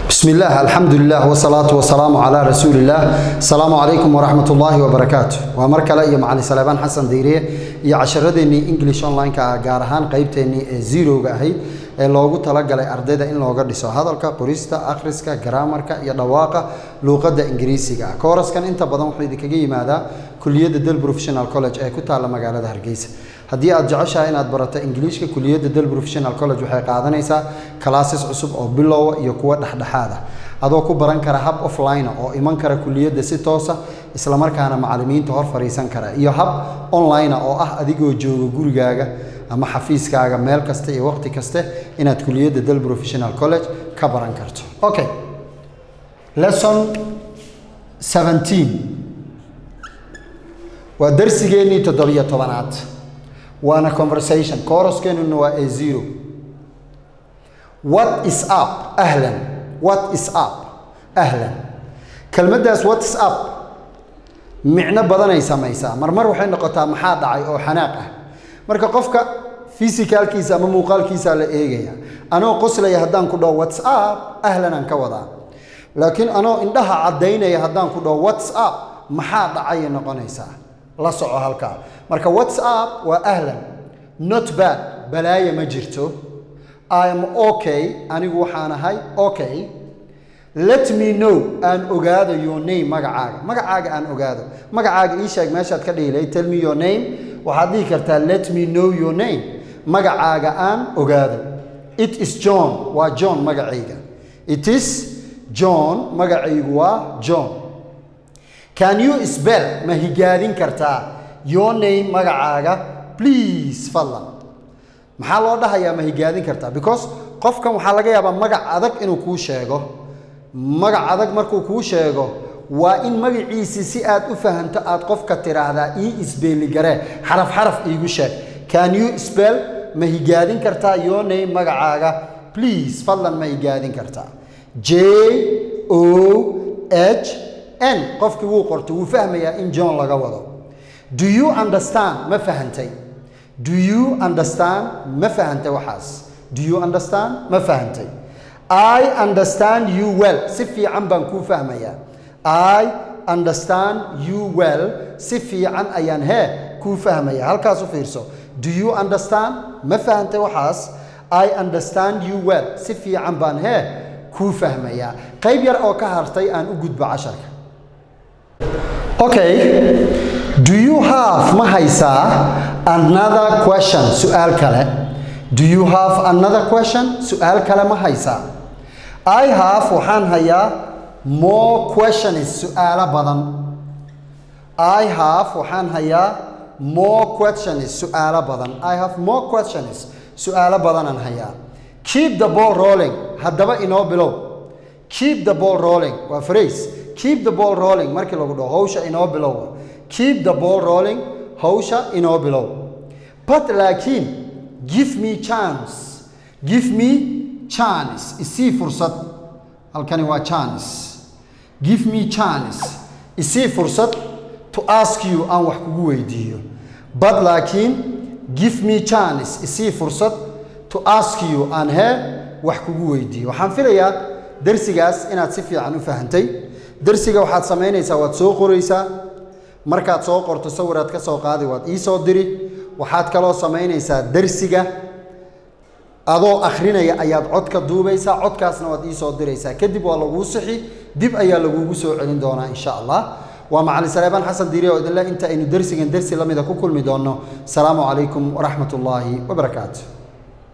بسم الله الحمد لله والصلاة والسلام على رسول الله السلام عليكم ورحمة الله وبركاته ومركلة يا معلي سليمان حسن ديريه يا عشرتني انجلش اونلاين كا gaar ahaan qaybteeni ee zero-ga ahayd ee loogu talagalay ardayda in looga dhiso hadalka qorista akhriska garaamarka iyo dhawaaqa luuqadda ingiriisiga ah kooraskan inta badan wuxuu idinkaga yimaadaa kuliyadda del professional college ee ku taalla magaalada hargeysa haddii aad jeceshahay inaad barato ingiliishka kuliyadda del professional college waxay qaadanaysaa classes cusub oo bilowa iyo kuwa dhexdhexaad ah adoo ku baran kara hab offline oo iman kara kuliyadda si toosa islamarkaana macallimiinta hor fariisan kara iyo hab online oo ah adigoo jooga gurigaaga ama xafiiskaaga meel kasta iyo waqti kaste inaad kuliyadda del professional college ka baran karto okay lesson 17 waa darsigeennii toddobiyo tobanaad waana conversation kooraskeennuna waa a zero what is up ahlan what is up ahlan kelmaddaas what is up micno badanay samaysaa marmar waxay noqotaa maxaa dhacay oo xanaaq ah marka qofka fisicalkiisa ama muuqaalkiisaa la eegaya anoo qoslaya haddaan ku dhaho whats up ahlanaan ka wadaa laakiin anoo indhaha caddaynaya haddaan ku dhaho whats up maxaa dhacayay noqonaysaa la soco halkaa marka whats up waa ahlan not bad balaaya ma jirto i am okay anigu waxaan ahay okay let me know aan ogaado your name magacaaga magacaaga aan ogaado magacaaga ii sheeg meeshaad ka dhihilay tell me your name waxaad dhihi kartaa let me know your name magacaaga aan ogaado it is john waa john magacayga it is john magacaygu waa john can you spell ma higaadin kartaa your name magacaaga please fadlan maxaa loo dhahayaa ma higaadin kartaa because qofkan waxaa laga yaabaa magac adag inuu kuu sheego magac adag markuu kuu sheego waa in magaciisii si aad u fahanto aad qofka tiraahdaa ii isbeeligaree xaraf xaraf iigu sheeg can you spell ma higaadin kartaa your name magacaaga please fadlan ma higaadin kartaa j o h n qofkii wuu qortay wuu fahmayaa in john laga wado do you understand ma fahantay do you understand ma fahantay waxaas do you understand ma fahantay i understand you well si fiican baan kuu fahmayaa i understand you well si fiican ayaan hee kuu fahmaya halkaas u fiirso do you understand ma fahantay waxaas i understand you well si fiican baan hee kuu fahmayaa qayb yar oo ka hartay aan u gudbo casharka okay do you have ma haysaa another question su-aal kale do you have another question su-aal kale ma haysaa i have waxaan hayaa more questions su-aalo badan i have waxaan hayaa more questions su-aalo badan i have more questions su-aalo badanaan hayaa keep the ball rolling haddaba inoo bilow keep the ball rolling waa phrase keep the ball rolling markii lagu dhaho hawsha inoo bilow keep the ball rolling hawsha inoo bilow but laakiin give me chance give me chance isii fursad halkani waa chance give me chance isii fursad to ask you aan wax kugu weydiiyo but laakiin give me chance isii fursad to ask you aan hee wax kugu weydiiyo waxaan filayaa darsigaas inaad si fiican u fahantay darsiga waxaad samaynaysaa waad soo qoraysaa markaad soo qorto sawiraad ka soo qaadi waad ii soo diri waxaad kaloo samaynaysaa darsiga adoo akhrinaya ayaad codka duubaysaa codkaasna waad ii soo diraysaa kadib waa laguu sixi dib ayaa lagugu soo celin doonaa insha allah waa macalin saleebaan xasan diiri oo idinle inta aynu darsigan darsi la mida ku kulmi doonno asalaamu calaykum waraxmat ullaahi wabarakaatu